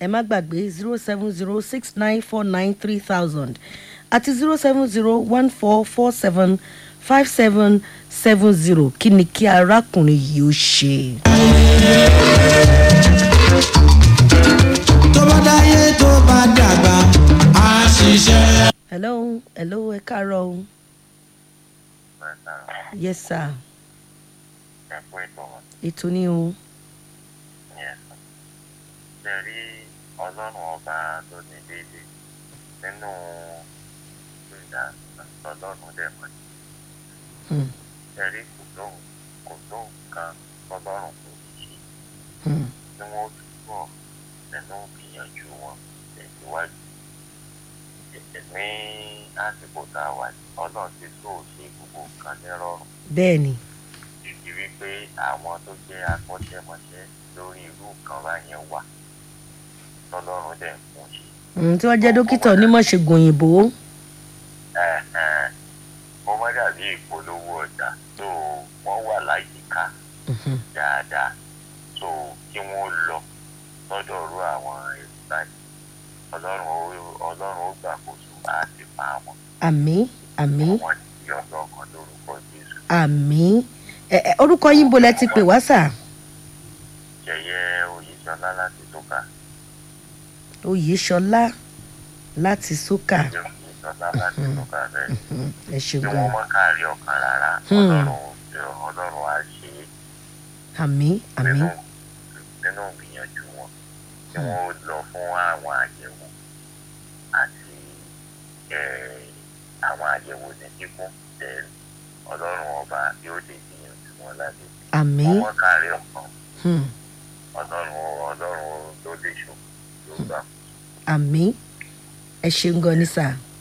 ẹ má gbàgbé zero seven zero six nine four nine three thousand àti zero seven zero one four four seven five seven seven zero kí ni kí arákùnrin yìí ó ṣe. tó bá dáyé tó bá dàgbà á ṣiṣẹ́. hello hello ẹ káàárọ̀ o yes sir ẹ̀kọ́ ètò wọn ètò ni o yẹn ṣe rí ọlọ́run ọba tó ní déédé nínú ìgbà ọlọ́run dẹ̀ mọ́ Hmm, ṣe rí kò lóhùn kò lóhùn kan ọlọ́run kò ní ṣe hmm, tí wọ́n túbọ̀ nínú ìgbìyànjú wọn tẹ̀síwájú ní àsìkò tá a wà yìí ọlọ́run ti tó ṣe gbogbo nǹkan nírọ̀rùn bẹ́ẹ̀ ni ìdí wípé àwọn tó jẹ́ akọ́ṣẹ́mọṣẹ́ lórí irú nǹkan báyẹn wà tọ́lọ́run dẹ̀ ń fún ṣe. Hmm, tí wọ́n jẹ́ dókítà onímọ̀ṣègùn òyìnbó Ẹ̀hẹ̀n. ó má dàbí ìpolówó ọjà tó wọ́n wà láyìíká Mhm, dáadáa tó kí wọ́n lọ sọ́dọ̀ ru àwọn èrò báyìí ọlọ́run ó- ọlọ́run ó gbàkóso àti pa wọn àmì àmì wọn ti ọlọ́kan lórúkọ jésù àmì ẹ ẹ orúkọ yín bo lẹ ti pè wá sà jẹyẹ oyèsọlá láti tóka oyèṣọlá láti sókà jẹyẹ oyèsọlá láti tóka bẹ́ẹ̀ Hmm, ẹ ṣeun tí gan wọ́n mọ́ káàrí ọ̀kan rárá Hmm. ọlọ́run ọlọ́run á ṣe é àmì àmì nínú nínú ìgbìyànjú wọn tí wọn ó lọ fún àwọn àyẹ̀wò àti eh, àwọn àyẹ̀wò ní kíkún tẹ ọlọ́run ọba yóò lè gbìyànjú wọn láti àmì wọn wọn kárí ọkàn hmm, ọlọ́run ọlọ́run ló lè ṣò ló gbà àmì ẹ ṣeun gan ni sà